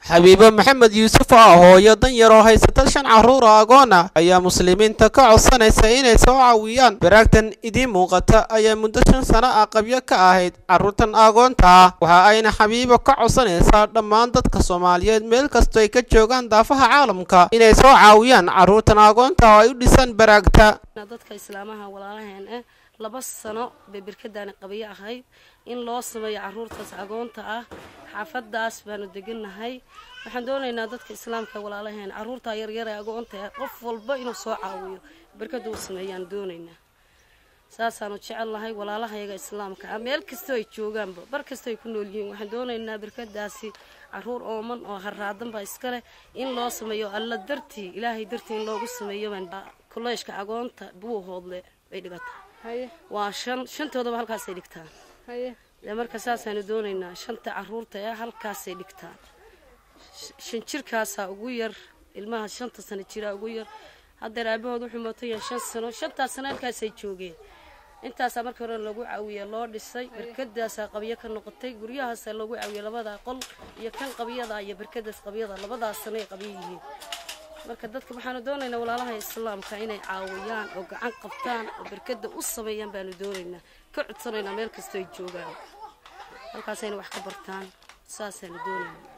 xabiibo maxamed yuusuf oo ah hooyo dan yar oo haysata shan carruur oo agoon ah ayaa muslimiinta ka codsanaysa inay soo caawiyaan baraagtan idiin muuqata ayaa muddo shan sano ah qabyo ka ahayd carruurtan agoonta ah waxa ayna xabiibo ka codsanaysaa dhammaan dadka soomaaliyeed meel kastoo ay ka joogaan daafaha caalamka inay soo caawiyaan carruurtan agoonta oo ay u dhisaan baraagta dadka islaamaha walaalaheen ah laba sano bay birkadaani qabiyo ahayd in loo sameeyo caruurtaas agoonta ah xaafadaas baanu degannahay waxaan doonaynaa dadka islaamka walaalaheen caruurtaa yaryar ee agoonta ah qof walba inuu soo caawiyo birkada u sameeyaan doonaynaa saasaanu jecelnahay walaalahayaga islaamka ah meel kastoo ay joogaanba bar kastoo ay ku nool yihiin waxaan doonaynaa birkadaasi caruur ooman oo haraadan baa iska leh in loo sameeyo alla dartii ilaahay dartii in loogu sameeyo kolleeshka agoonta buuhoodle bay dhigataa waa shan shantoodaba halkaasay dhigtaan dee marka saasaanu doonaynaa shanta caruurta ee halkaasay dhigtaan shan jirkaasaa ugu yar ilmaha shanta sano jiraa ugu yar haddeer aabahood wuxuu mootan yahay shan sano shantaas sano halkaasay joogeen intaasaa markii hore lagu caawiye loo dhisay barkadaasaa qabyo ka noqotay guryahaasaa loogu caawiye labada qol iyo kan qabyada iyo barkadaas qabyada labadaas sano ay qabyo yihiin marka dadka waxaanu doonaynaa walaalaha islaamka inay caawiyaan oo gacan qabtaan oo barkada u sameeyaan baanu doonaynaa ka codsanaynaa meel kastoo ay joogaan halkaasayna wax ka bartaan saasaanu doonaynaa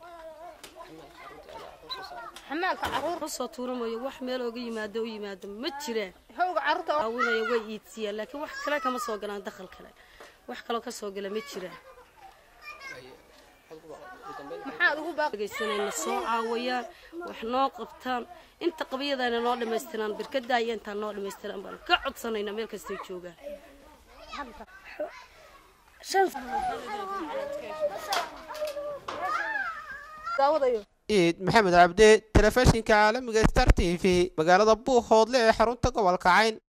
soo tuuramayo wax meel ooga yimaado u yimaado ma jiraan caawinaya way iidsiiyaan laakiin wax kale kama soo galaan dakhal kale wax kaloo ka soo gala ma jiraan geysanayna soo caawayaan wax noo qabtaan inta qabyadana noo dhammaystiraan birkadaa iyo intaan noo dhammaystiraan baan ka codsanaynaa meel kastay joogaan iid maxamed cabde telefishinka caalamiga star t v magaalada buuhoodle ee xarunta gobolka cayn